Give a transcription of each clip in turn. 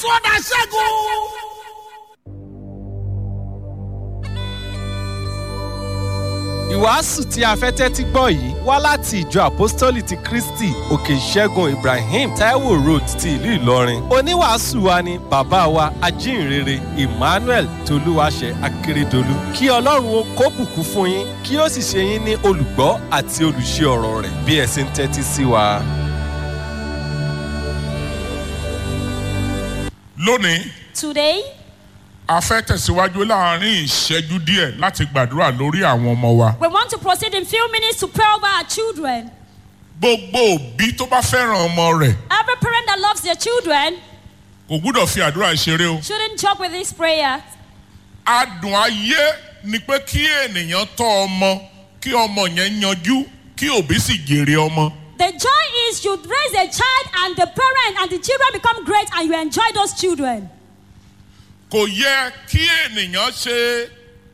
jésù ọ̀dà ṣẹ́gun. ìwàásù tí a fẹ́ tẹ́tí gbọ́ yìí wá láti ìjọ àpọ́stólì ti kristi òkè ìṣẹ́gun ibrahim taiwo road ti ìlú ìlọrin oníwàásù wa ni bàbá wa ajínrere emmanuel tolúwaṣẹ akérèdọlù kí ọlọ́run ó kó bùkún fún yín kí ó sì ṣe yín ní olùgbọ́ àti olùṣe ọ̀rọ̀ rẹ̀ bí ẹ ṣe ń tẹ́tí sí wa. lónìí Today, a fẹ́ tẹ̀síwájú láàrin ìṣẹ́jú díẹ̀ láti gbàdúrà lórí àwọn ọmọ wa. we want to proceed in few minutes to pray over our children. gbogbo òbí tó bá fẹ́ràn ọmọ rẹ̀ Every parent that loves their children kò gbúdọ̀ fi àdúrà ṣeré o. shouldn't joke with this prayer. adùn ayé ni pé kí ènìyàn tọ́ ọmọ kí ọmọ yẹn yanjú kí òbí sì jèrè ọmọ. The joy is you raise a child and the parent and the children become great and you enjoy those children. kò yẹ kí ènìyàn ṣe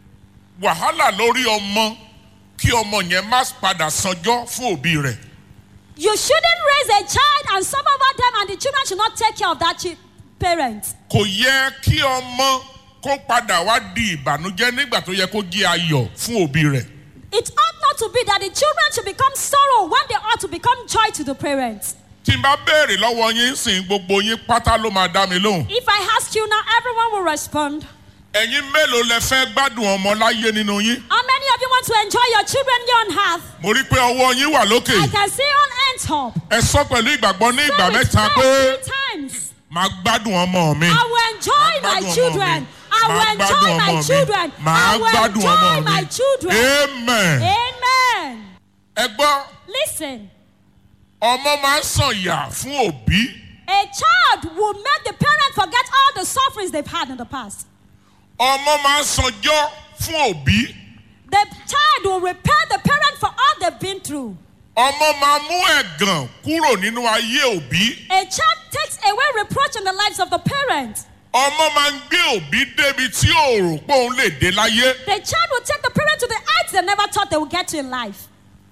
wàhálà lórí ọmọ kí ọmọ yẹn má padà sanjọ́ fún òbí rẹ̀. You shouldn't raise a child and suffer over them and the children should not take care of that chi- parent. kò yẹ kí ọmọ kó padà wá di ìbànújẹ́ nígbà tó yẹ kó jí ayọ̀ fún òbí rẹ̀. It ought not to be that the children should become sorrow when they ought to become joy to the parents. tí n bá béèrè lọ́wọ́ yín sìn gbogbo yín pátá ló máa dá mi lóhùn. If I ask you now, everyone will respond. ẹ̀yin mélòó lẹ fẹ́ gbádùn ọmọ láyé nínú yín. How many of you want to enjoy your children here on earth? mo rí i pé ọwọ́ yín wà lókè. I can see on end top. ẹ sọ pẹ̀lú ìgbàgbọ́ ní ìgbà Say with mẹ́ta faith pé three times. màá gbádùn ọmọ mi. I will enjoy Màá my gbádùn ọmọ children. mi. I will Màá enjoy gbádùn my ọmọ mi. children. I Màá will gbádùn ọmọ enjoy my mi. children. amen. Amen. ẹ gbọ́ Listen, ọmọ máa ń sàn ìyà fún òbí. a child will make the parent forget all the sufferings they've had in the past. ọmọ máa ń sanjọ́ fún òbí. The child will repay the parent for all they've been through. ọmọ máa mú ẹ̀gàn kúrò nínú ayé òbí. A child takes away reproach in the lives of the parent. ọmọ máa ń gbé òbí débi tí ò rò pé òun lè dé láyé. The child will take the parent to the heights they never thought they would get to in life.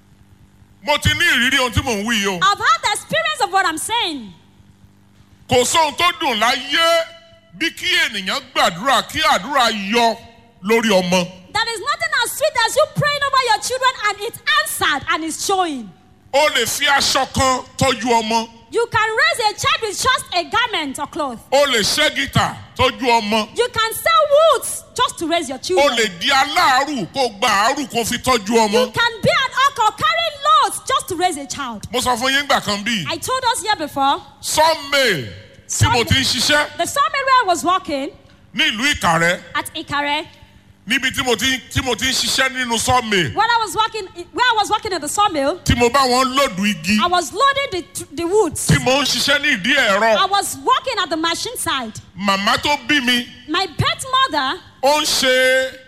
mo ti ní ìrírí ohun tí mò ń wí yìí o. I've had the experience of what I'm saying. kò sóhun tó dùn láyé bí kí ènìyàn gbàdúrà kí àdúrà yọ lórí ọmọ. There is nothing as sweet as you praying over your children and it's answered and it's showing. o lè fi aṣọ kan tọ́jú ọmọ. You can raise a child with just a garment or cloth. o lè ṣẹ́ gítà tọ́jú ọmọ. You can sell woods just to raise your o children. lè di aláàárù kó gba àárù kó fi tọ́jú You ọmọ. can be an uncle carry loads just to raise a child. mo sọ fún yín gbà kan bíi I told us here before, sawmill tí mo ti ń ṣiṣẹ́ the sawmill where I was working ní ìlú ìkàrẹ́ at Ikare, níbi tí mo ti tí mo ti ń ṣiṣẹ́ nínú sawmill when I was working, where I was working at the sawmill, tí mo bá wọn lòdù igi I was loading the, the woods. tí mo ń ṣiṣẹ́ ní ìdí I ẹ̀rọ was working at the machine side. màmá tó bí mi My pet mother ó ń ṣe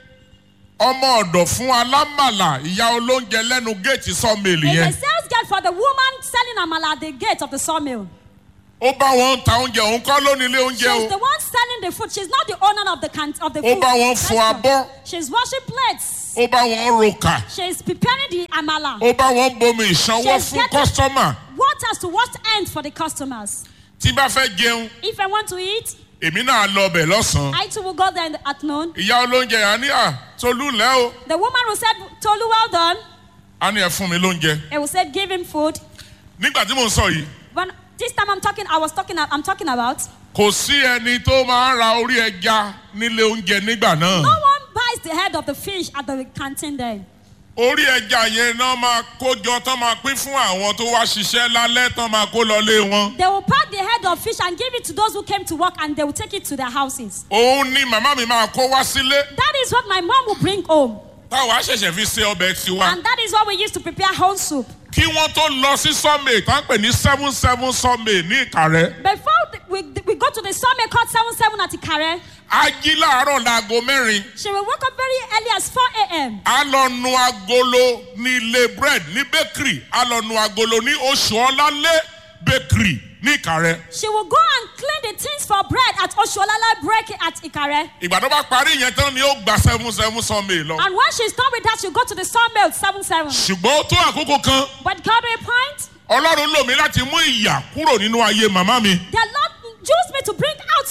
ọmọ ọ̀dọ̀ fún alámàlà ìyá olóúnjẹ lẹ́nu géètì sawmill is a yẹn sales girl for the woman selling amala at the gate of the sawmill. ó bá wọn ta oúnjẹ òun kọ́ lónìí ilé oúnjẹ She's the o one selling the food. She's not the owner of the can of the ó food. bá wọn fọ restaurant. abọ́ She's washing plates. ó bá wọn roka She's preparing the amala. ó bá wọn bomi ìsanwó She's fún getting- kọ́sítọ́mà Waters to wash ends for the customers. tí bá fẹ́ jẹun If I want to eat, èmi náà lọ ọbẹ̀ lọ́sàn-án I too will go there in the afternoon. ìyá olóúnjẹ yẹn á ní à tolú lẹ́ o The woman who said, Tolu, well done. á ní ẹ fún mi lóúnjẹ I will say, give him food. nígbà tí mò ń sọ yìí When this time I'm talking, I was talking, I'm talking about. kò sí ẹni tó máa ń ra orí ẹja nílé oúnjẹ nígbà náà No one buys the head of the fish at the canteen there. orí ẹja yẹn náà máa kójọ tán máa pín fún àwọn tó wá ṣiṣẹ́ lálẹ́ tán máa kó lọlé wọn. They will pack the head of fish and give it to those who came to work and they will take it to their houses. òun ni màmá mi máa kó wá sílé That is what my mom will bring home. táwa ṣẹ̀ṣẹ̀ fi ṣe ọbẹ̀ tiwa. And that is what we used to prepare whole soup. kí wọ́n tó lọ sí sọ́mẹ̀ tá ń pè ní seven seven sọ́mẹ̀ ní ìkàrẹ́. Before th- we, we go to the sawmill called 77 at Ikare, a jí láàárọ̀ láago mẹ́rin she will wake up very early as 4 a.m. a lọ nu agolo ní ilé bread ní bakery a lọ nu agolo ní oṣù ọlálé bakery ní ìkàrẹ́. She will go and clean the things for bread at Oshualala Break at Ikare. ìgbà tó bá parí yẹn tán ni ó gba seven seven sọ́mẹ̀ lọ. And when she's done with that, she'll go to the sawmill 77. ṣùgbọ́n ó tó àkókò kan But God will point, ọlọ́run lò mí láti mú ìyà kúrò nínú ayé màmá mi. the Lord used me to bring out suffering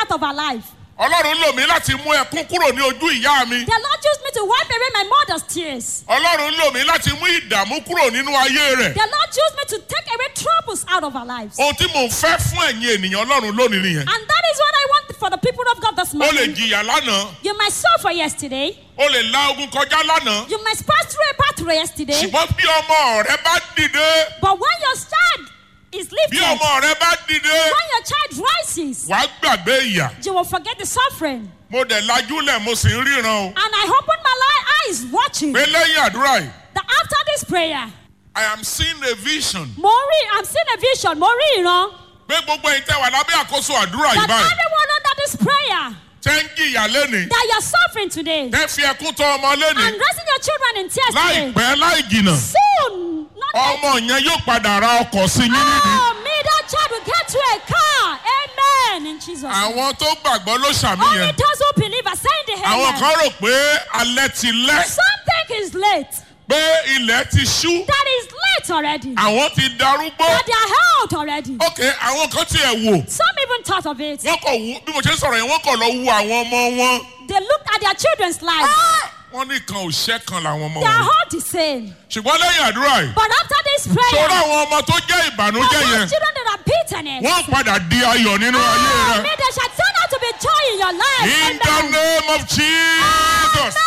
out of her life. ọlọ́run lò mí láti mú ẹkún kúrò ní ojú ìyá mi The Lord used me to wipe away my mother's tears. ọlọ́run lò mí láti mú ìdààmú kúrò nínú ayé rẹ̀ The Lord used me to take away troubles out of our lives. ohun tí mò ń fẹ́ fún ẹ̀yin ènìyàn ọlọ́run lónìí nìyẹn And that is what I want for the people of God this o lè morning. jìyà lánàá You might suffer yesterday. o lè la ogun kọjá lánàá You might pass through a pathway yesterday. ṣùgbọ́n bí ọmọ rẹ bá dìde But when your child is bí lifted, when ọmọ rẹ bá dìde your child rises, wàá gbàgbé ìyà you will forget the suffering. mo dẹ̀ lajúlẹ̀ mo sì ń ríran o And I open my li- eyes watching pé lẹ́yìn àdúrà yìí that after this prayer, I am seeing a vision mo rí, I'm seeing a vision, mo rí ìran, pé gbogbo ẹ̀yin tẹ́ wà lábẹ́ àkóso àdúrà yìí that báyìí everyone under this prayer, tẹ́ ń jìyà lẹ́nìí that you're suffering today, tẹ́ fi ẹkún tọ́ ọmọ lẹ́nìí and raising your children in tears today. láìpẹ́ láì jìnà Soon, not later. ọmọ yẹn yóò padà ra ọkọ̀ sí yín nídìí. Oh, me, that child will get to a car. Amen. In Jesus' name. àwọn tó gbàgbọ́ ló ṣàmì Only yẹn those who believe are saying the àwọn amen. kan rò pé alẹ́ ti lẹ́ Some think it's late. pé ilẹ̀ ti ṣú That is late already. àwọn ti darúgbó That they are held already. ok àwọn kan tiẹ̀ wò Some even thought of it. wọ́n kọ̀ wú bí mo ṣe ń sọ̀rọ̀ yẹn wọ́n kọ̀ lọ wú àwọn ọmọ wọn. They looked at their children's lives. wọ́n ní kan ò ṣẹ́ kan làwọn ọmọ They are wọn. all the same. ṣùgbọ́n lẹ́yìn àdúrà yìí But after this sọ̀rọ̀ prayer, àwọn ọmọ tó jẹ́ all ìbànújẹ́ those yẹn children that are bitterness, wọ́n padà di ayọ̀ nínú ayé oh, rẹ. may they shall turn out to be joy in your life. in the Amen. name of Jesus.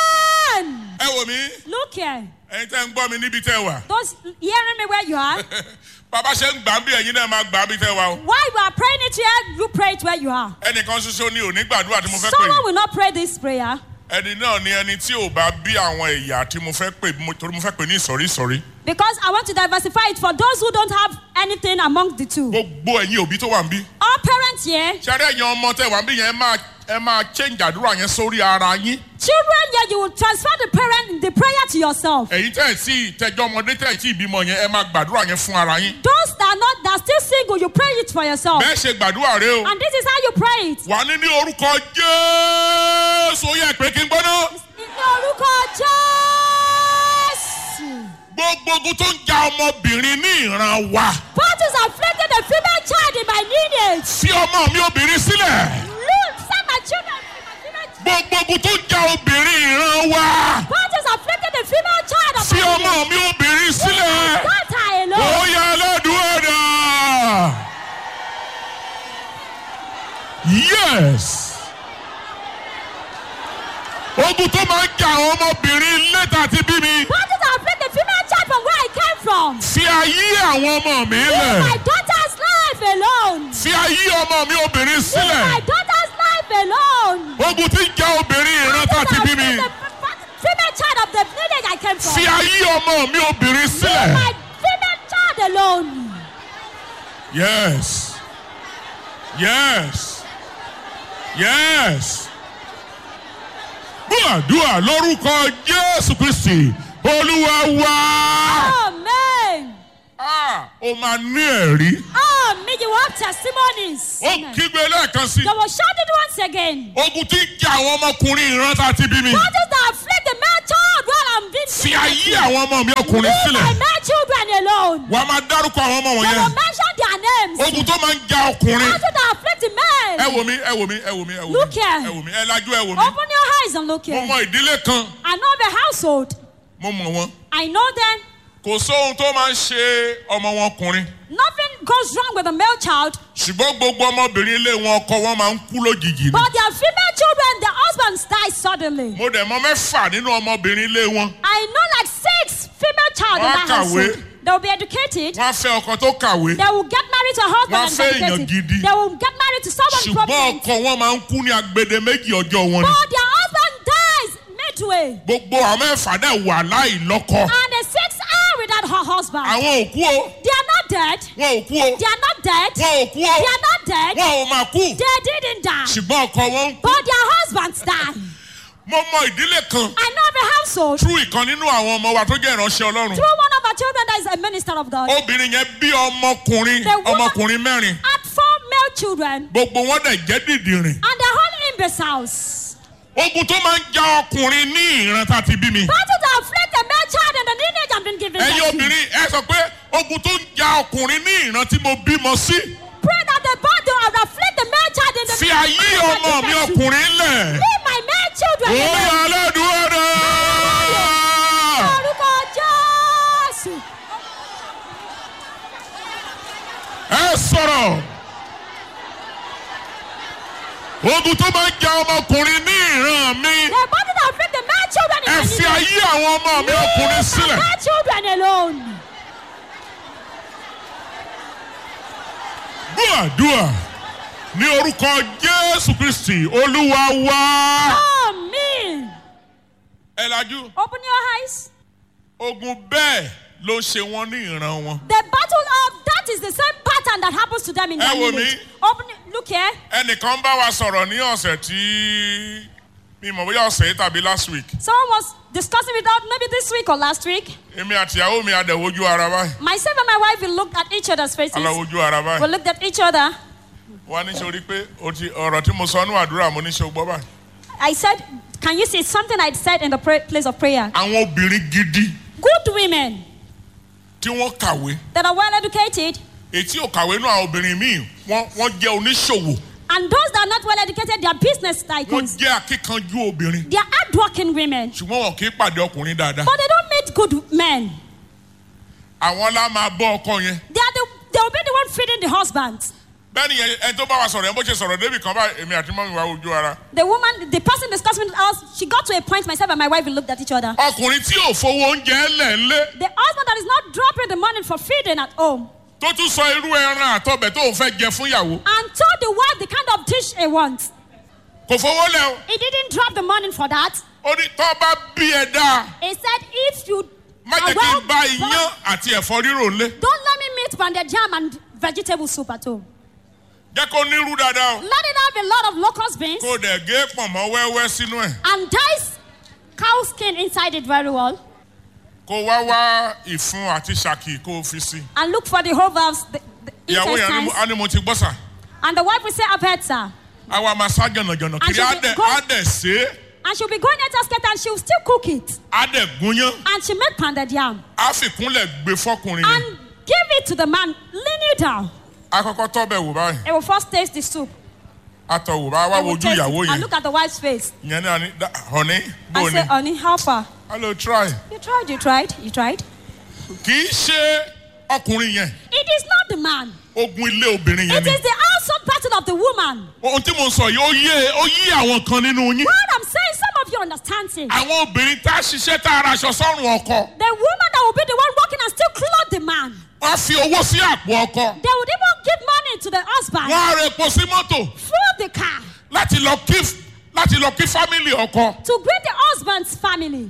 Amen. ẹ wò mí Look here. ẹ̀yin tẹ́ ń gbọ́ mi níbi tẹ́ wà. Those hearing me where you are. bàbá ṣe ń gbà ń bí ẹ̀yin náà máa gbà ń bí tẹ́ wà o. While you are praying it here, you pray it where you are. ẹnìkan ṣoṣo ni ò ní gbàdúrà tí mo fẹ́ pè Someone yìí. will not pray this prayer ẹni náà ni ẹni tí ò bá bí àwọn ẹ̀yà tí mo fẹ́ pè mo- torí mo fẹ́ pè ní ìsọ̀rí ìsọ̀rí. because I want to diversify it for those who don't have anything among the two. gbogbo ẹ̀yin òbí tó wà ń bí. All parents here, ṣáré ẹ̀yin ọmọ tẹ́ wà ń bí yẹn ẹ máa ẹ máa change àdúrà yẹn sórí ara yín. children here, you will transfer the parent the prayer to yourself. ẹ̀yin tẹ́ ẹ̀ tí tẹjọ́ ọmọdé tẹ́ ẹ̀ tí ìbímọ yẹn ẹ máa gbàdúrà yẹn fún ara yín. Those that are not that are still single, you pray it for yourself. bẹ́ẹ̀ ṣe gbàdúrà rẹ o. And this is how you pray it. wà ní ní orúkọ jésù ó yẹ pé kí n gbọ́ná. Ní orúkọ Jésù. gbogbo ogun tó ń ja ọmọbìnrin ní ìran wa. Battles afflicting the female child in my lineage. fi ọmọ mi obìnrin sílẹ̀. Look, send my children to my female child. gbogbo ogun tó ń ja obìnrin ìran wa. Battles afflicting the female child of fi my ọmọ lineage. mi obìnrin sílẹ̀. Daughter ó alone. yẹ aládùúgbò dà. yes. ogun tó máa ń ja àwọn ọmọbìnrin létà àti bí mi. Battles afflict the female child from where I came from. fi ayé àwọn ọmọ mi Live lẹ̀. my daughter's life alone. fi ayé ọmọ mi obìnrin Live my sílẹ̀. daughter's life alone. ogun tí ń ja obìnrin ìran tá Battles àti bí mi. afflict the female child of the lineage I came from. fi ayé ọmọ mi obìnrin Leave sílẹ̀. my female child alone. yes yes yes. gbàdúrà lórúkọ jésù kristi olúwa wá. Amen. Ah, o máa ní ẹ̀rí. Amen. You have testimonies. ó Amen. kígbe lẹ́ẹ̀kan sí. They will shout it once again. ogun tí ń ja àwọn ọmọkùnrin ìran tá àti bí mi. Battles that afflict the male child while I'm being fi ayé àwọn ọmọ mi ọkùnrin Leave my sílẹ̀. male children alone. wà á máa dárúkọ àwọn ọmọ They will wọ̀nyẹn. mention their names. ogun tó máa ń ja ọkùnrin. Battles that afflict the men. ẹ wò mí ẹ wò mí ẹ wò mí ẹ wò Look mí here. ẹ wò mí ẹ lajú ẹ wò mí. Open your eyes and look mo here. mọ ìdílé kan I know the household. mo mọ̀ wọ́n. I know them. kò sóhun tó máa ń ṣe ọmọ wọn ọkùnrin. Nothing goes wrong with a male child, ṣùgbọ́n gbogbo ọmọbìnrin ilé wọn ọkọ wọn máa ń kú lójijì ni. but their female children, their husbands die suddenly. mo dẹ̀ mọ mẹ́fà nínú ọmọbìnrin ilé wọn. I know like six female child in Wọ́n that kàwé. household. They will be educated. wọ́n á fẹ́ ọkọ tó kàwé. They will get married to a husband Wọ́n and fẹ́ be èèyàn educated. gidi. They will get married to someone ṣùgbọ́n prominent. ọkọ wọn máa ń kú ní agbede méjì ọjọ́ wọn ni. But their husband dies midway. gbogbo àwọn mẹ́fà náà wà láì lọ́kọ. And the six are without her husband. àwọn òkú o They are not dead. wọn ò kú o They are not dead. wọn ò kú o They are not dead. wọn ò máa kú. They didn't die. ṣùgbọ́n ọkọ wọn ń kú. But their husbands died. mo mọ ìdílé kan I know of a household tú ìkan nínú àwọn ọmọ wa tó jẹ́ ìránṣẹ́ ọlọ́run. through one of our children that is a minister of God. obìnrin yẹn bí ọmọkùnrin The woman- ọmọkùnrin mẹ́rin Had four male children gbogbo wọn dẹ̀ jẹ́ dìdìrìn. and they're all imbeciles. ogun tó máa ń ja ọkùnrin ní ìran tá a ti bí mi. Battles that afflict the male child and the lineage have been given. ẹ̀yin them to. obìnrin ẹ sọ pé ogun tó ń ja ọkùnrin ní ìran tí mo bímọ sí. Pray that the battle will afflict the male child in the fi ayé ọmọ mi ọkùnrin lẹ̀. Leave my male children ó alone. yà lẹ́dùn ọ̀dọ̀. Orúkọ Jésù. ẹ sọ̀rọ̀. ogun tó máa ń ja ọmọkùnrin ní ìran mi. The body that affect the male children in ẹ my fi lineage. ayé àwọn ọmọ mi ọkùnrin Leave my sílẹ̀. male children alone. gbọ́ àdúrà ní orúkọ jésù kristi olúwa wá. Amen. ẹ lajú Open your eyes. ogun bẹ́ẹ̀ ló ń ṣe wọ́n ní ìran wọn. The battle of that is the same pattern that happens to them in Ẹ their wò lineage. mí. Open it. Look here. ẹnìkan bá wa sọ̀rọ̀ ní ọ̀sẹ̀ tí mi mọ̀ bóyá ọ̀sẹ̀ yìí tàbí last week. Someone was discussing with us maybe this week or last week. èmi àti ìyàwó mi àdẹ̀wojú ara báyìí. Myself and my wife we looked at each other's faces. aláwojú ara We báyìí. looked at each other. wọ́n á ní sori pé o ti ọ̀rọ̀ tí mo sọ nínú àdúrà mo ní ṣe o gbọ́ báyìí. I said, Can you see it's something I said in the pra- place of prayer? àwọn obìnrin gidi Good women tí wọ́n kàwé that are well educated ètí ò kàwé náà àwọn obìnrin míì wọ́n wọ́n jẹ́ oníṣòwò and those that are not well educated, they are business wọ́n tycoons. jẹ́ akíkanjú obìnrin They are hardworking women, ṣùgbọ́n wọn kì í pàdé ọkùnrin dáadáa. but they don't meet good men. àwọn lá máa bọ́ ọkọ yẹn. They are the they will be the one feeding the husband. bẹ́ẹ̀ni yẹn ẹni tó bá wa sọ̀rọ̀ yẹn bó ṣe sọ̀rọ̀ débì kan báyìí èmi àti mọ́mi wa ojú ara. The woman, the person discussing with us, she got to a point. Myself and my wife we looked at each other. ọkùnrin tí ò fowó oúnjẹ lẹ̀ ńlé The husband that is not dropping the money for feeding at home tó tún sọ irú ẹran àtọbẹ̀ tó ń fẹ́ jẹ fún ìyàwó and told the wife the kind of dish he wants. kò fowó lẹ̀ o. He didn't drop the money for that. ó ní tó bá bí ẹ dáa He said, if you má are jẹ́ kí well n bá iyán born, àti ẹ̀fọ́ rírò ńlé don't let me meet pounded jam and vegetable soup at home. jẹ́ kó nírú dáadáa o Let it have a lot of locust beans kó dẹ̀ gé pọ̀nmọ́ wẹ́wẹ́ sínú ẹ̀ and dice cow skin inside it very well. kó wá wá ìfun àti ṣàkì kó o fi sí. And look for the whole valves, the, the ìyàwó yẹn á ní mo- intestines. á ní mo ti gbọ́ sà And the wife will say, I've heard, sir. àwa máa sá jọ̀nàjọ̀nà kiri she'll á be dẹ̀ going- á dẹ̀ sé é, And she'll be going at us and she'll still cook it. á dẹ̀ gúnyán And she made pounded yam. á fìkúnlẹ̀ gbé fọkùnrin yẹn And give it to the man. Lean you down. á kọ́kọ́ tọ́bẹ̀ wò báyìí He will first taste the soup. á tọ̀ wò bá wá He will wojú taste ìyàwó it. And yẹn look at the wife's face. ìyẹn náà ní "Da- honey bó I o say, ní honey, help her. hello try You tried, you tried, you tried. kì í ṣe ọkùnrin yẹn It is not the man. ogun ilé obìnrin yẹn It ni is the household battle of the woman. ohun tí mo sọ yìí ó yé ó yí àwọn kan nínú yín What I'm saying, some of you understand it. àwọn obìnrin tá a ṣiṣẹ́ tá a ra aṣọ sọ́run ọkọ The woman that will be the one working and still clothe the man. wọ́n fi owó sí àpò ọkọ They would even give money to the husband. wọ́n á ra epo sí mọ́tò Fuel the car láti lọ kí láti lọ kí fámìlì ọkọ to greet the husband's family.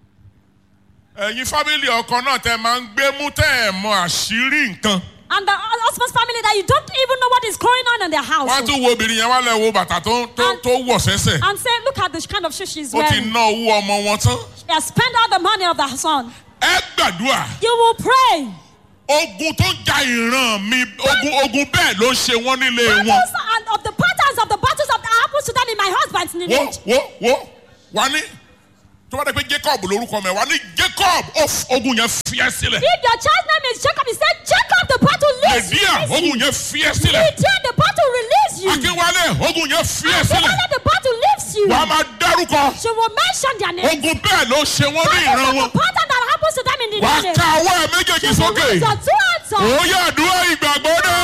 ẹ̀yin fámìlì ọkọ náà tẹ máa ń gbé mú tẹ́ ẹ̀ mọ àṣírí nǹkan And the husband's family that you don't even know what is going on in their house. wọ́n á tún wo obìnrin yẹn wá lẹ̀ wo bàtà tó tó tó wọ̀ sẹ́sẹ̀ And say, look at the kind of shoes she's ó ti wearing. ná owó ọmọ wọn tán She has spent all the money of the son. ẹ gbàdúrà You will pray. ogun tó ń ja ìran mi ogun ogun bẹ́ẹ̀ ló ń ṣe wọ́n nílé wọn Battles and of the patterns of the battles of the happens to them in my husband's wo lineage. wo wo wà ní tó bá dé pé jacob lórúkọ mẹ wà ní jacob ó f- ogun yẹn fiyẹ sílẹ̀ If your child's name is Jacob, he said, Jacob, the battle leaves you. lèdíà release you. ogun yẹn fiyẹ sílẹ̀ Lydia, the battle release you. akínwálé ogun yẹn fiyẹ And sílẹ̀ Savannah, the battle leaves you. wà á máa dárúkọ She will mention their name. ogun bẹ́ẹ̀ ló ṣe wọ́n ní ìran That is wọn the pattern that happens to them in the wà á lineage. ka ọwọ́ ẹ̀ méjèèjì She will sókè raise your two hands up. òye àdúrà ìgbàgbọ́ náà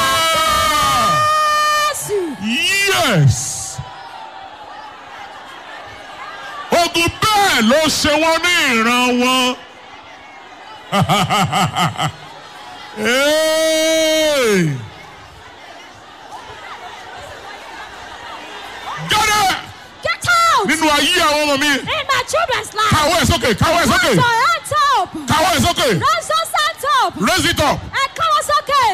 Yes. yes ogun bẹ́ẹ̀ ló ṣe wọ́n ní ìran wọn. Hey! jáde Get out. nínú ayé àwọn ọmọ mi In my children's life. káwọ́ ẹ̀ sókè káwọ́ ẹ̀ Raise sókè your hands up. káwọ́ ẹ̀ sókè Raise your hands up. raise it up. And come on, okay.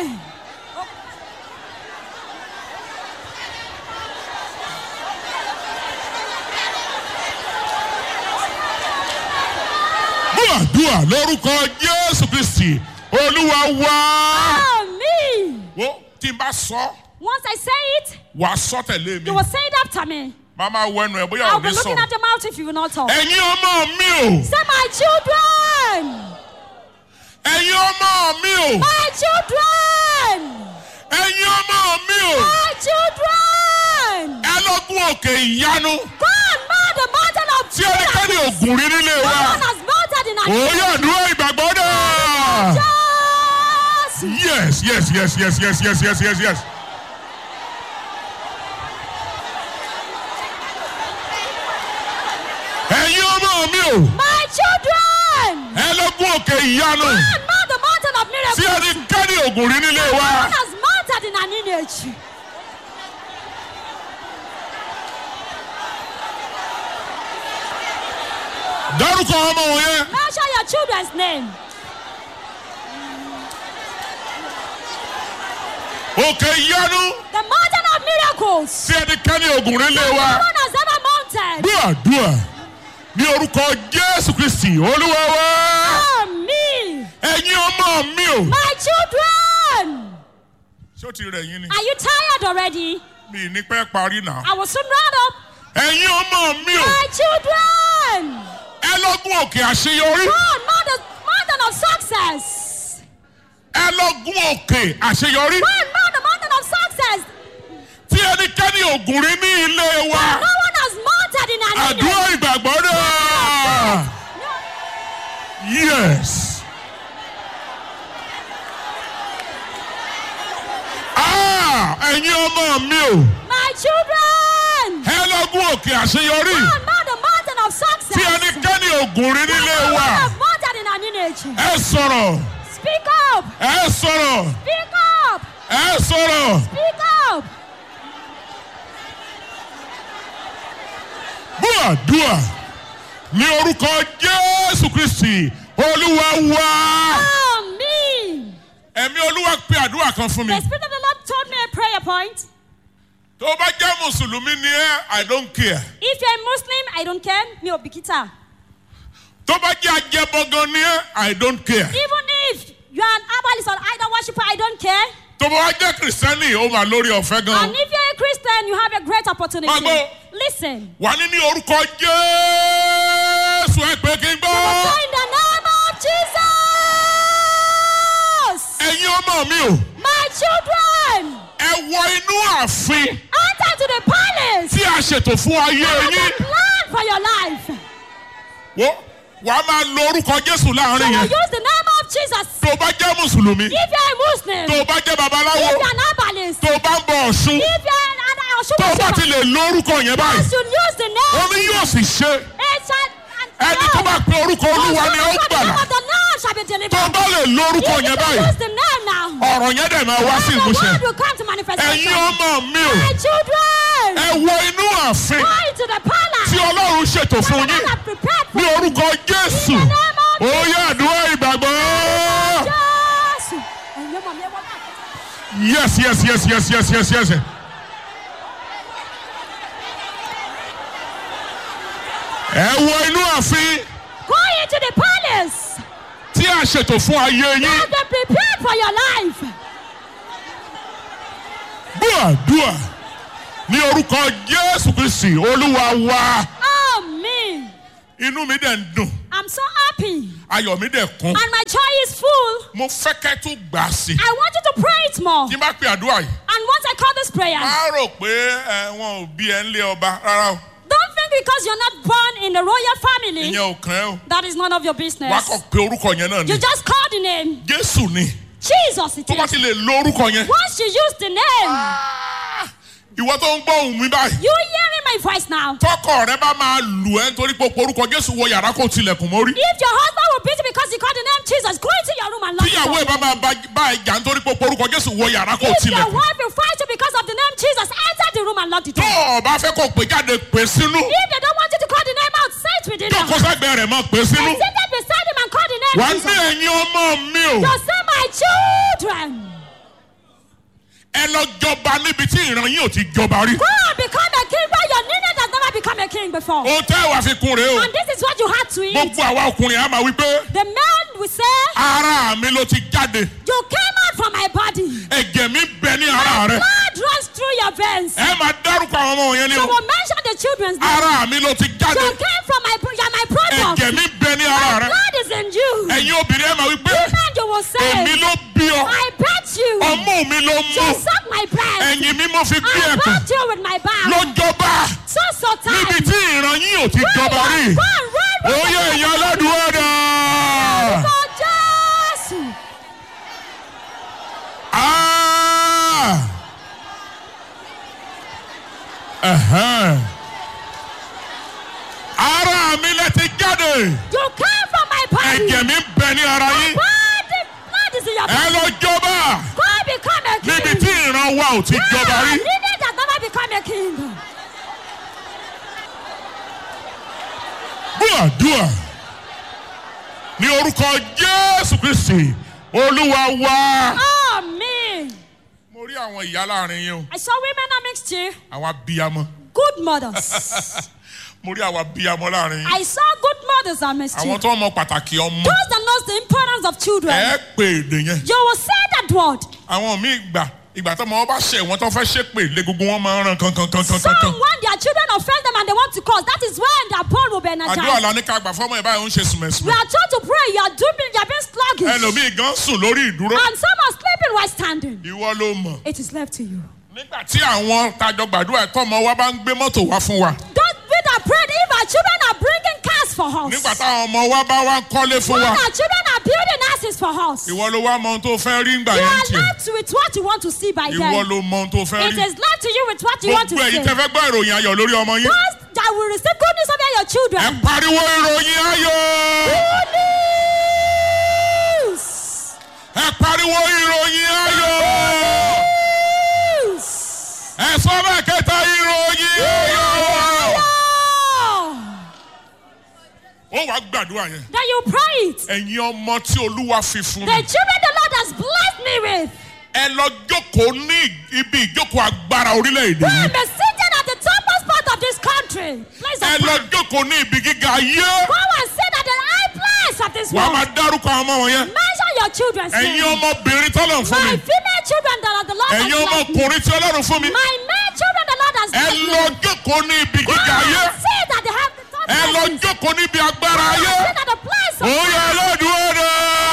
gbàdúrà lórúkọ jésù kristi olúwa wá. Amen. wo tí n bá sọ Once I say it, wà á sọ tẹ̀lé mi you will say it after me. màá máa wọ ẹnu ẹ bóyá I'll ò be ní looking sọ̀rọ̀. at your mouth if you will not talk. ẹ̀yin ọmọ mi o Say, my children. ẹ̀yin ọmọ mi o My children. ẹ̀yin ọmọ mi o My children. ẹ lọ gún gun òkè ìyanu Go and mount the mountain of tí ẹnikẹ́ni miracles. ògùn rí nílé No wa. one has mounted in our Òye àdúrà ìgbàgbọ́ náà. Jesus. Yes, yes, yes, yes, yes, yes, yes, yes, yes. Ẹ̀yin ọmọ mi o, My children. ẹ lọ gun òkè ìyanu Go and mount the mountain of tí miracles. ẹnikẹ́ni ògùn rí nílé No wa. one has mounted in our lineage. Dárúkọ ọmọ wọn yẹn. Mention your children's name. Òkè ìyanu The mountain of miracles. tí ẹnikẹ́ni ògùn rí nílé No wa. one has ever mounted. Gbọ́ àdúrà ní orúkọ Jésù Kristì Olúwa wa. Oh, me. Ẹ̀yin ọmọ mi o. My children. Ṣé o ti rẹ̀ yín ni? Are you tired already? Mi ì ní pẹ́ parí náà. I will soon round up. Ẹ̀yin ọmọ mi o. My children. Ẹ lọ gun òkè àṣeyọrí. Go and mount the mountain of success. Ẹ lọ gun òkè àṣeyọrí. Go and mount the mountain of success. Tí ẹnikẹ́ni ògùn rí ní ilé wa. No one has mounted in our Àdúrà lineage. ìgbàgbọ́ náà. No. Yes. Ah! Ẹ̀yin ọmọ mi o. My children. Ẹ lọ gun òkè àṣeyọrí. Go and mount the mountain of success. Tí ẹnikẹ́ni ògùn rí nílé No one wa. has mounted in our lineage. Ẹ sọ̀rọ̀. Speak up. Ẹ sọ̀rọ̀. Speak up. Ẹ sọ̀rọ̀. Speak up. Bú àdúrà ní orúkọ Jésù Kristì Olúwa wa. Oh, me. Ẹ̀mí Olúwa pe àdúrà kan fún mi. The Spirit of the Lord told me a prayer point. Tó o bá jẹ́ Mùsùlùmí ni ẹ́, I don't care. If you're a Muslim, I don't care. Mi ò bìkítà. Tó o bá jẹ́ ajẹ́bọ̀gan ni ẹ́, I don't care. Even if you are an herbalist or idol worshiper, I don't care. Tó o bá jẹ́ Kìrìsìtẹ́nì, ó máa lórí ọ̀fẹ́ And gan. if you're a Christian, you have a great opportunity. Mago. Listen. Wà ní ní orúkọ Jésù ẹ pé kí n So gbọ́. in the name of Jesus, Ẹ̀yin ọmọ mi o, my children, ẹ wọ inú ààfin enter to the palace. tí a ṣètò fún ayé Have yín. a plan for your life. Wo wàá máa lo orúkọ Jésù So láàrin you yẹn. use the name of Jesus. Tó o bá jẹ́ Mùsùlùmí, If you're a Muslim, tó o bá jẹ́ babaláwo, if you're an herbalist, tó o bá ń bọ Ọ̀ṣun, if you're an an tó o bá ti worshiper, lè lo orúkọ yẹn you báyìí, should use the name. omi yóò sì ṣe. It's an, Ẹni tó bá pe orúkọ Olúwa ni ó the name gbàlà. of the Lord shall be delivered. Tó o bá lè lo orúkọ If yẹn you báyìí, use the name now, ọ̀rọ̀ yẹn dẹ̀ máa wá sí then the ìmúṣẹ. word will come to manifestation. Ẹ̀yin ọmọ mi o, My children, ẹ wọ inú ààfin go into the palace. tí Ọlọ́run ṣètò that fún the yín Lord have prepared for ní you. orúkọ Jésù. In the name of Ó yá àdúrà ìgbàgbọ́. Jésù. Ẹ̀yin ọmọ mi, ẹ wọ náà. Yes, yes, yes, yes, yes, yes, yes. Ẹ wọ inú ààfin Go into the palace. tí a ṣètò fún ayé yín. Have been prepared for your life. Gbọ́ àdúrà ní orúkọ Jésù Kristì Olúwa wa. Amen. Inú mi dẹ̀ ń dùn, I'm so happy. ayọ̀ mi dẹ̀ kún. And my joy is full. Mo fẹ́ kẹ́ tún gbà á sí. I want you to pray it more. Tí n bá pe àdúrà yìí, And once I call this prayer, má rò pé ẹ, wọn ò bí ẹ ń lé ọba rárá o. don't think because you're not born in the royal family, Ìyẹn ò kàn ẹ́ o. that is none of your Wàá business. kàn pé orúkọ yẹn náà ni. You just call the name. Jésù ni. Jesus it Tó bá is. ti lè lo orúkọ yẹn. Once you use the name, Ah! Ìwọ tó ń gbọ́ ohùn mi báyìí. you hearing my voice now. Tọkọ rẹ bá máa lù ẹ́ nítorí pé o pe orúkọ Jésù wọ yàrá kó tilẹ̀kùn mórí. If your husband will beat you because you called the name Jesus, go into your room and lock Tíyàwó ẹ̀ it bá up. máa bá- bá ẹ jà nítorí pé o pe orúkọ Jésù wọ yàrá kó If your tilẹ̀kùn. wife will fight you because of the name Jesus, enter the room and lock the Tó door. o bá fẹ́ kó pè jáde pè sínú. If they don't want you to call the name out, say it within them. Jókòó sẹ́gbẹ̀ẹ́ rẹ̀ máa pè sínú. And sit there beside him and call the name Wà á ní Jesus. ẹ̀yin ọmọ mi o. You say, my children, Ẹ lọ jọba níbi tí ìran yín ò ti jọba rí. go and become a king where your lineage has never become a king before. Ohun tẹ́ wàá fi kún rèé o. And this is what you had to eat. Gbogbo àwa ọkùnrin á máa wí pé The man will say, ara mi ló ti jáde. You came out from my body. Ẹ̀jẹ̀ mi bẹ ní ara rẹ̀. Blood runs through your veins. Ẹ máa dárúkọ àwọn ọmọ yẹn ní You o. will mention the children's name. Ara mi ló ti You jáde. came from my, you're my product. Ẹ̀jẹ̀ mi bẹ ní ara My rẹ̀. blood is in you. Ẹ̀yin obìnrin ẹ máa wí pé Women, you will say, èmi ló bí ọ. I bet you. ọmú mi ló You mú suck my breast. ẹ̀yìn mi mo fi gbé I ẹ̀pẹ̀ rubbed you with my back. lọ́jọ́bá So so níbi tight. tí ìran yín ò ti jọba rí Go and run, run, oyè èèyàn aládùúgbò dà. For Jesus. Ah! Ẹ̀hẹ́n. ara mi lẹ ti jáde You came from my body. ẹ̀jẹ̀ mi ń bẹ ní ara yín Body, blood is in your ẹ body. lọ jọba Go become a king. níbi tí ìran wa ò ti jọba rí. Leaders that never become a king. gbọ́dúà ní orúkọ jésù kristi olúwa wa. Amen. mo rí àwọn ìyá láàrin yín o I saw women amongst you. àwọn abiyamọ Good mothers. mo rí àwọn abiyamọ láàrin yín I saw good mothers amongst you. àwọn tó mọ pàtàkì ọmọ Those that knows the importance of children. ẹ pè èdè yẹn You will say that word. àwọn míì gbà ìgbà tó ọmọ wọn bá ṣe wọn tó fẹ́ ṣépè lé gbogbo wọn máa ń ran kankan kankan Some kankan when their children offend them and they want to cause, that is when their bone will be àdúrà energized. la ní ká gbà fọmọ ẹ báyìí ó ń ṣe We sùmẹ̀sùmẹ̀ are told to pray. You are doing. You are being sluggish. ẹlòmíì gan sùn lórí ìdúró And some are sleeping while standing. ìwọ ló mọ̀ It is left to you. nígbà tí àwọn tajọ gbàdúrà ẹ̀ tọ́mọ wa bá ń gbé mọ́tò wá fún wa Don't be that prayed if our children are bringing cars for us. nígbà táwọn ọmọ wa bá wá ń kọ́lé fún When wa our children are building houses for us. ìwọ ló wá mọ ohun tó fẹ́ rí ńgbà You yẹn are tiẹ̀ left with what you want to see by ìwọ them. ló mọ ohun tó fẹ́ It rí is left to you with what you want to gbogbo see. èyí tẹ́ fẹ́ gbọ́ ìròyìn ayọ̀ lórí ọmọ yín Those that will receive good news over your ẹ children. pariwo ìròyìn ayọ̀ Good news. ẹ pariwo ìròyìn ayọ̀ News. ẹ sọ bẹ́ẹ̀ kẹta ìròyìn ayọ̀ Oh. ó wàá gbàdúrà yẹn Then you pray it. ẹ̀yin ọmọ tí olúwa fi fún The mi children the Lord has blessed me with. ẹ lọ jókòó ní ibi ìjókòó agbára orílẹ̀-èdè Will yìí be seated at the topmost part of this country. Place ẹ of lọ power. jókòó ní ibi gíga ayé Go and sit at the high place of this wàá world. máa dárúkọ àwọn ọmọ wọn yẹn Mention your children's ẹ̀yin name. ọmọbìnrin tọ́lọ̀ fún My mi female children that are the Lord has ẹ̀yin blessed me. ọmọkùnrin tí ọlọ́run fún mi My male children the Lord has ẹ blessed lọ me. jókòó ní ibi Go gíga ayé and sit at the high the top ẹ lọ places. jókòó níbi agbára Go and ayé sit at the place of òye power. ọlọ́dúnrún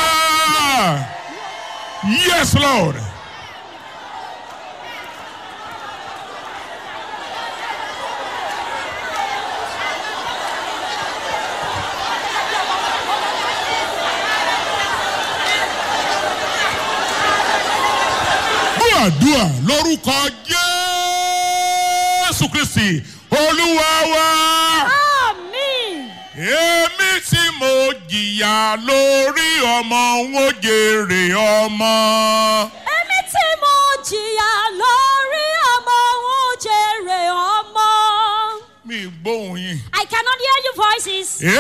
yes lord. gbàdúrà lórúkọ jésù kristi olúwa wa. Amen. èmi tí mo jìyà lórí ọmọ ń ó jèrè ọmọ. Èmi tí mo jìyà lórí ọmọ òun jèrè ọmọ. mi gbóhùn yín. I cannot hear your voices.